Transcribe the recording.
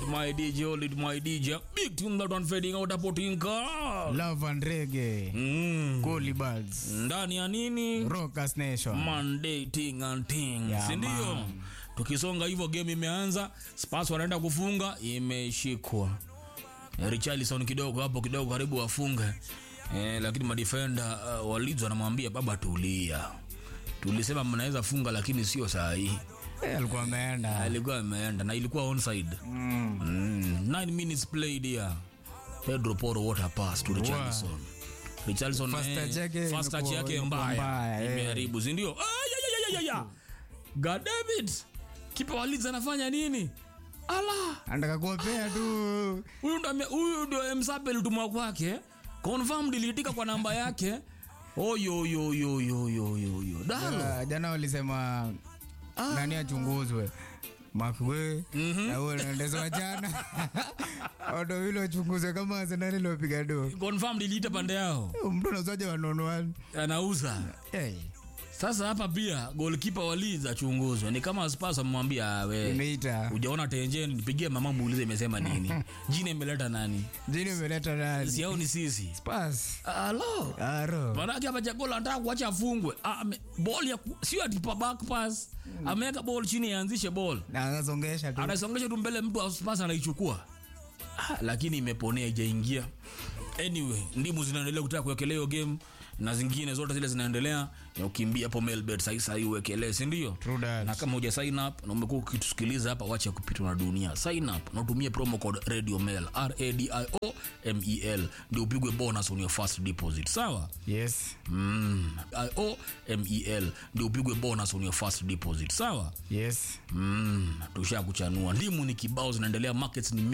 my DJ, hold it my DJ. Big tune that one fading out hapo tinka. Love and Reggae, Mm. Coolie Birds, Ndani ya nini? Rockers Nation. Monday ting and ting. Yeah, si ndio? man. Tukisonga hivyo game imeanza, Spurs wanaenda kufunga, imeshikwa. Eh, Richarlison kidogo hapo kidogo karibu wafunge. Eh, lakini madefender uh, wa Leeds wanamwambia baba tulia. Tulisema mnaweza funga lakini sio saa hii. Eh, alikuwa ameenda. alikuwa ameenda na ilikuwa onside Mm. mm. nine minutes played here pedro poro what a pass to richarlison richarlison First touch yake first touch imekuwa- yake imekuwa mbaya mbaya, eh. imeharibu si ndio Ah, ya, ya, ya, ya, ya. god damn it kipa wa Leeds anafanya nini ala Anataka kuwapea tu. huyu ndo ame- huyu ndio msape litumwa kwake confirmed iliitika kwa namba yake oyoyoyoyoyoyo dalo Ah, Jana walisema nani achunguzwe makwe na huyo naendezwa jana odo hilo achunguzwe kama Arsenal iliyopiga do confirmed iliita pande yao mtu anazaje wanonoani anauza hey, Sasa hapa pia goalkeeper wa Leeds achunguzwe. Ni kama Spurs amemwambia "Ah, we imeita hujaona tenjen, nipigie mama muulize imesema nini. Jina imeleta nani? jini imeleta nani Si hao ni sisi. Spurs Alo. aro Manake hapa Jagola anataka kuacha afungwe. Ah, ame- ball ya ku- sio ati pa back pass. Ameweka ball chini aanzishe ball. na anasongesha tu Anasongesha tu mbele mtu wa Spurs anaichukua. Ah, lakini imeponea haijaingia. Anyway, ndimu zinaendelea kutaka kuwekelea hiyo game na zingine zote zile zinaendelea ya ukimbia hapo Melbet sasa sasa uwekelee, si ndio? True that. na kama huja sign up na umekuwa ukitusikiliza hapa wacha kupitwa na dunia sign up na utumie promo code radio mail r a d i o m e l ndio upigwe bonus on your first deposit sawa yes mm. i o m e l ndio upigwe bonus on your first deposit sawa yes mm. tushakuchanua ndimu ni kibao zinaendelea markets ni